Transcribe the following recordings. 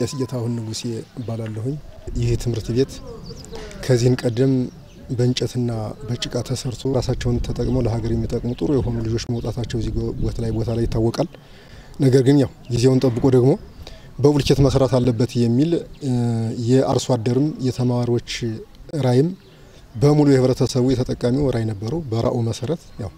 ቄስ ጌታሁን ንጉሴ እባላለሁኝ። ይህ ትምህርት ቤት ከዚህን ቀደም በእንጨትና በጭቃ ተሰርቶ ራሳቸውን ተጠቅመው ለሀገር የሚጠቅሙ ጥሩ የሆኑ ልጆች መውጣታቸው እዚህ ቦታ ላይ ቦታ ላይ ይታወቃል። ነገር ግን ያው ጊዜውን ጠብቆ ደግሞ በቡልኬት መስራት አለበት የሚል የአርሶ አደርም የተማሪዎች ራይም በሙሉ የህብረተሰቡ የተጠቃሚው ራይ ነበረው። በራእዩ መሰረት ያው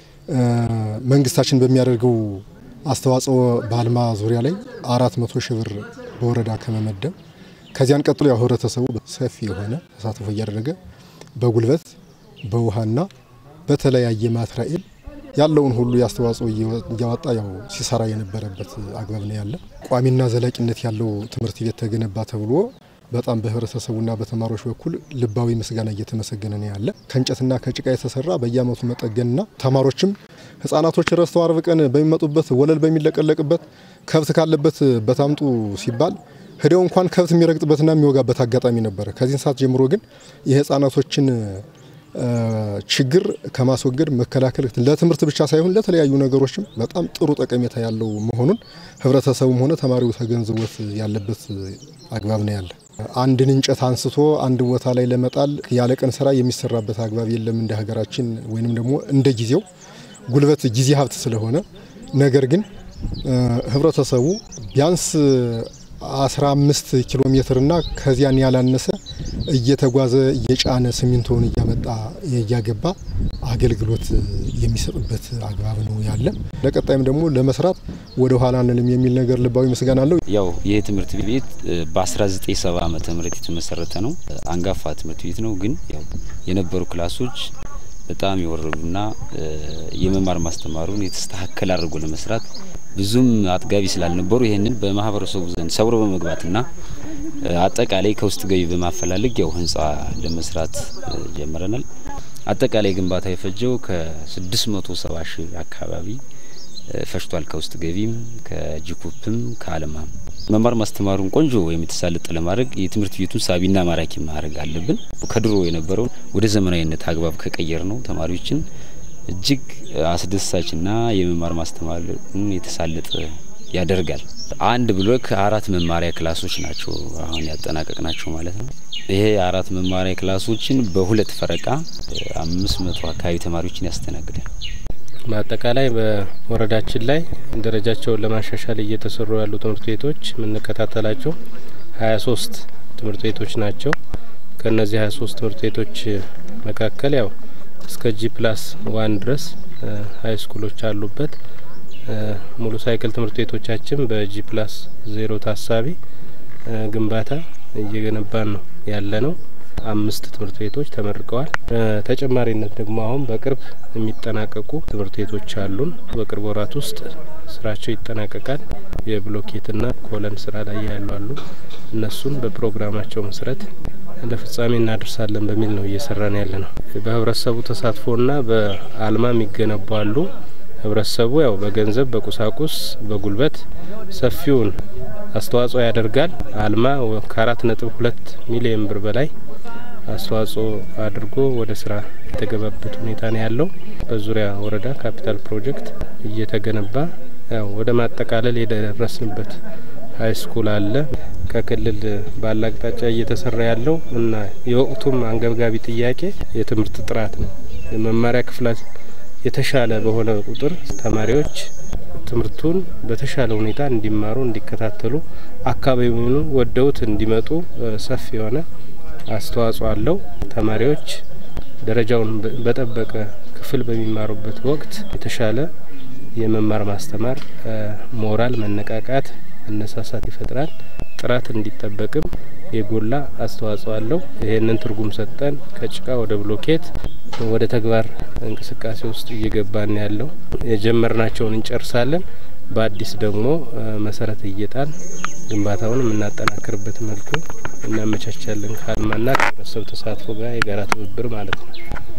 መንግስታችን በሚያደርገው አስተዋጽኦ በአልማ ዙሪያ ላይ አራት መቶ ሺህ ብር በወረዳ ከመመደብ ከዚያን ቀጥሎ ያው ህብረተሰቡ ሰፊ የሆነ ተሳትፎ እያደረገ በጉልበት በውሃና በተለያየ ማትራኤል ያለውን ሁሉ የአስተዋጽኦ እያወጣ ያው ሲሰራ የነበረበት አግባብ ነው ያለ። ቋሚና ዘላቂነት ያለው ትምህርት ቤት ተገነባ ተብሎ በጣም በህብረተሰቡና በተማሪዎች በኩል ልባዊ ምስጋና እየተመሰገነ ነው ያለ። ከእንጨትና ከጭቃ የተሰራ በየአመቱ መጠገንና ተማሪዎችም ህጻናቶች ረስተው አርብ ቀን በሚመጡበት ወለል በሚለቀለቅበት ከብት ካለበት በታምጡ ሲባል ሂደው እንኳን ከብት የሚረግጥበትና የሚወጋበት አጋጣሚ ነበረ። ከዚህን ሰዓት ጀምሮ ግን የህፃናቶችን ችግር ከማስወገድ መከላከል ለትምህርት ብቻ ሳይሆን ለተለያዩ ነገሮችም በጣም ጥሩ ጠቀሜታ ያለው መሆኑን ህብረተሰቡም ሆነ ተማሪው ተገንዝቦት ያለበት አግባብ ነው ያለ። አንድን እንጨት አንስቶ አንድ ቦታ ላይ ለመጣል ያለ ቀን ስራ የሚሰራበት አግባብ የለም እንደ ሀገራችን ወይንም ደግሞ እንደ ጊዜው ጉልበት ጊዜ ሀብት ስለሆነ ነገር ግን ህብረተሰቡ ቢያንስ 15 ኪሎ ሜትርና ከዚያን ያላነሰ እየተጓዘ እየጫነ ሲሚንቶውን እያመጣ እያገባ አገልግሎት የሚሰጥበት አግባብ ነው ያለ። ለቀጣይም ደግሞ ለመስራት ወደ ኋላ አንልም የሚል ነገር ልባዊ ምስጋና አለው። ያው ይህ ትምህርት ቤት በ1970 ዓመተ ምህረት የተመሰረተ ነው። አንጋፋ ትምህርት ቤት ነው። ግን ያው የነበሩ ክላሶች በጣም የወረዱና የመማር ማስተማሩን የተስተካከለ አድርጎ ለመስራት ብዙም አጥጋቢ ስላልነበሩ ይህንን በማህበረሰቡ ዘንድ ሰብሮ በመግባትና አጠቃላይ ከውስጥ ገቢ በማፈላለግ ያው ህንፃ ለመስራት ጀምረናል። አጠቃላይ ግንባታ የፈጀው ከ670 ሺህ አካባቢ ፈጅቷል። ከውስጥ ገቢም ከጂኩፕም ከአለማም መማር ማስተማሩን ቆንጆ ወይም የተሳለጠ ለማድረግ የትምህርት ቤቱን ሳቢና ማራኪ ማድረግ አለብን። ከድሮ የነበረውን ወደ ዘመናዊነት አግባብ ከቀየር ነው ተማሪዎችን እጅግ አስደሳችና የመማር ማስተማርን የተሳለጠ ያደርጋል። አንድ ብሎክ አራት መማሪያ ክላሶች ናቸው አሁን ያጠናቀቅ ናቸው ማለት ነው። ይሄ አራት መማሪያ ክላሶችን በሁለት ፈረቃ አምስት መቶ አካባቢ ተማሪዎችን ያስተናግዳል። በአጠቃላይ በወረዳችን ላይ ደረጃቸውን ለማሻሻል እየተሰሩ ያሉ ትምህርት ቤቶች የምንከታተላቸው ሀያ ሶስት ትምህርት ቤቶች ናቸው። ከእነዚህ ሀያ ሶስት ትምህርት ቤቶች መካከል ያው እስከ ጂ ፕላስ ዋን ድረስ ሀይ ስኩሎች አሉበት። ሙሉ ሳይክል ትምህርት ቤቶቻችን በጂ ፕላስ ዜሮ ታሳቢ ግንባታ እየገነባን ነው ያለ ነው። አምስት ትምህርት ቤቶች ተመርቀዋል። ተጨማሪነት ደግሞ አሁን በቅርብ የሚጠናቀቁ ትምህርት ቤቶች አሉን። በቅርብ ወራት ውስጥ ስራቸው ይጠናቀቃል። የብሎኬትና ኮለን ስራ ላይ ያሉ አሉ። እነሱን በፕሮግራማቸው መሰረት ለፍጻሜ እናደርሳለን በሚል ነው እየሰራን ያለ ነው። በህብረተሰቡ ተሳትፎና በአልማ የሚገነቡ አሉ። ህብረተሰቡ ያው በገንዘብ፣ በቁሳቁስ፣ በጉልበት ሰፊውን አስተዋጽኦ ያደርጋል። አልማ ከአራት ነጥብ ሁለት ሚሊዮን ብር በላይ አስተዋጽኦ አድርጎ ወደ ስራ የተገባበት ሁኔታ ነው ያለው። በዙሪያ ወረዳ ካፒታል ፕሮጀክት እየተገነባ ያው ወደ ማጠቃለል የደረስንበት ሀይ ስኩል አለ። ከክልል ባለ አቅጣጫ እየተሰራ ያለው እና የወቅቱም አንገብጋቢ ጥያቄ የትምህርት ጥራት ነው። የመማሪያ ክፍላት የተሻለ በሆነ ቁጥር ተማሪዎች ትምህርቱን በተሻለ ሁኔታ እንዲማሩ፣ እንዲከታተሉ አካባቢውን ወደውት እንዲመጡ ሰፊ የሆነ አስተዋጽኦ አለው። ተማሪዎች ደረጃውን በጠበቀ ክፍል በሚማሩበት ወቅት የተሻለ የመማር ማስተማር ሞራል፣ መነቃቃት፣ መነሳሳት ይፈጥራል። ጥራት እንዲጠበቅም የጎላ አስተዋጽኦ አለው። ይህንን ትርጉም ሰጠን ከጭቃ ወደ ብሎኬት ወደ ተግባር እንቅስቃሴ ውስጥ እየገባን ያለው የጀመርናቸውን እንጨርሳለን። በአዲስ ደግሞ መሰረት እየጣል ግንባታውን የምናጠናክርበት መልኩ እናመቻቻለን። ከአልማና ከህብረተሰብ ተሳትፎ ጋር የጋራ ትብብር ማለት ነው።